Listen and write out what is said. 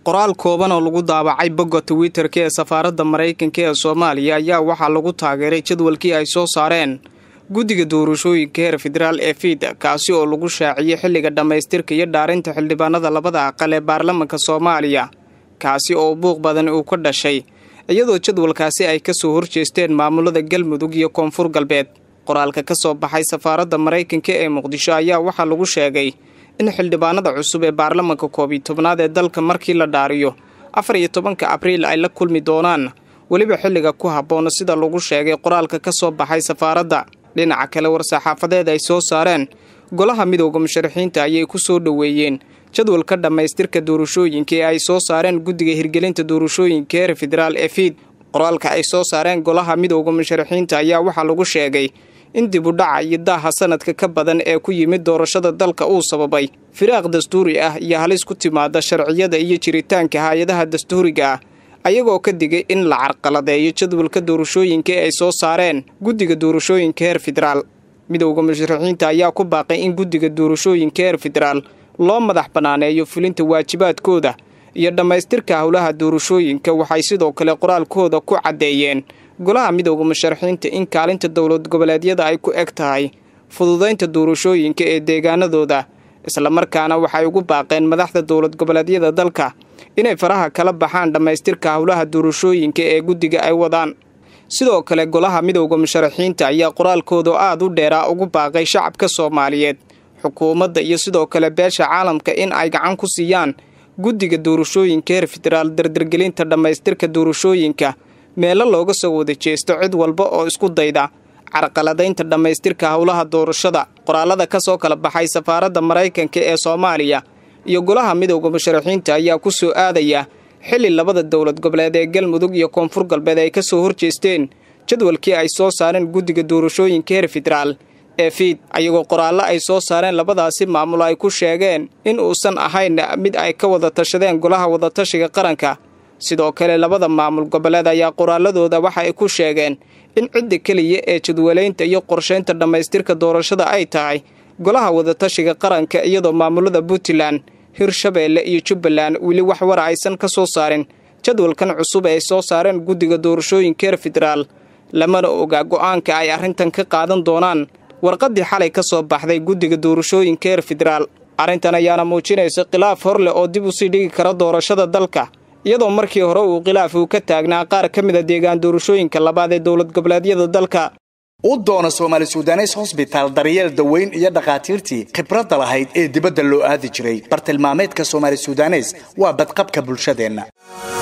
qoraal kooban oo lagu daabacay bogga twitter-ka ee safaaradda maraykanka ee soomaaliya ayaa waxaa lagu taageeray jadwalkii ay soo saareen guddiga doorashooyinka heer federaal ee fiid kaasi oo lagu shaaciyey xilliga dhammaystirka iyo dhaarinta xildhibaanada labada aqal ee baarlamanka soomaaliya kaasi oo buuq badan uu ka dhashay iyadoo jadwalkaasi ay ka soo horjeesteen maamulada galmudug iyo koonfur galbeed qoraalka ka soo baxay safaaradda maraykanka ee muqdisho ayaa waxaa lagu sheegay in xildhibaanada cusub ee baarlamanka koob iyo tobnaad ee dalka markii la dhaariyo afar iyo tobanka abriil ay la kulmi doonaan weliba xilliga ku habboon sida lagu sheegay qoraalka ka soo baxay safaaradda dhinaca kale war-saxaafadeed ay soo saareen golaha midooda musharaxiinta ayay ku soo dhoweeyeen jadwalka dhammaystirka doorashooyinka ee ay soo saareen guddiga hirgelinta doorashooyinka heer federaal ee fiid qoraalka ay soo saareen golaha midooda musharaxiinta ayaa waxaa lagu sheegay in dibudhaca iyo daaha sanadka ka badan ee ku yimid doorashada dalka uu sababay firaaq dastuuri ah iyo halis ku timaada sharciyada iyo jiritaanka hay-adaha dastuuriga ah ayagoo ka digay in la carqaladeeyo jadwalka doorashooyinka ee ay soo saareen guddiga doorashooyinka heer federaal midowda musharaxiinta ayaa ku baaqay in guddiga doorashooyinka heer federaal loo madax bannaaneeyo fulinta waajibaadkooda iyo dhammaystirka howlaha doorashooyinka waxay sidoo kale qoraalkooda ku caddeeyeen golaha midowda musharaxiinta in kaalinta dowlad goboleedyada ay ku eg tahay fududaynta doorashooyinka ee deegaanadooda islamarkaana waxay ugu baaqeen madaxda dowlad goboleedyada dalka inay faraha kala baxaan dhammaystirka howlaha doorashooyinka ee guddiga ay wadaan sidoo kale golaha midowda musharaxiinta ayaa qoraalkooda aad u dheeraa ugu baaqay shacabka soomaaliyeed xukuumadda iyo sidoo kale beesha caalamka in ay gacan ku siiyaan guddiga doorashooyinka heer federaal dardargelinta dhammaystirka doorashooyinka meelo looga soo wada jeesto cid walba oo isku dayda carqaladaynta dhammaystirka howlaha doorashada qoraalada ka soo kala baxay safaaradda maraykanka ee soomaaliya iyo golaha midowda musharaxiinta ayaa ku soo aadaya xilli labada dowlad goboleed ee galmudug iyo koonfur galbeed ay ka soo horjeesteen jadwalkii ay soo saareen guddiga doorashooyinka heer federaal ee fiid ayagoo qoraallo ay soo saareen labadaasi maamul ay ku sheegeen in uusan ahayn mid ay ka wada tashadeen golaha wadatashiga qaranka sidoo kale labada maamul goboleed ayaa qoraaladooda waxa ay ku sheegeen in cidda keliya ee jadwalaynta iyo qorshaynta dhammaystirka doorashada ay tahay golaha wadatashiga qaranka iyadoo maamulada puntland hirshabeelle iyo jubbaland weli wax wara aysan ka soo saarin jadwalkan cusub ay soo saareen guddiga doorashooyinka heer federaal lamana ogaa go'aanka ay arrintan ka qaadan doonaan warqaddii xalay ka soo baxday guddiga doorashooyinka heer federaal arrintan ayaana muujinaysa khilaaf hor leh oo dib u sii dhigi kara doorashada dalka iyadoo markii hore uu khilaaf uu ka taagnaa qaar ka mida deegaan doorashooyinka labaad ee dowlad goboleedyada dalka u doona soomaali sudanes hosbitaal daryeel daweyn iyo dhakhaatiirtii khibradda lahayd ee dibadda loo aadi jiray bartilmaameedka soomaali sudanes waa badqabka bulshadeenna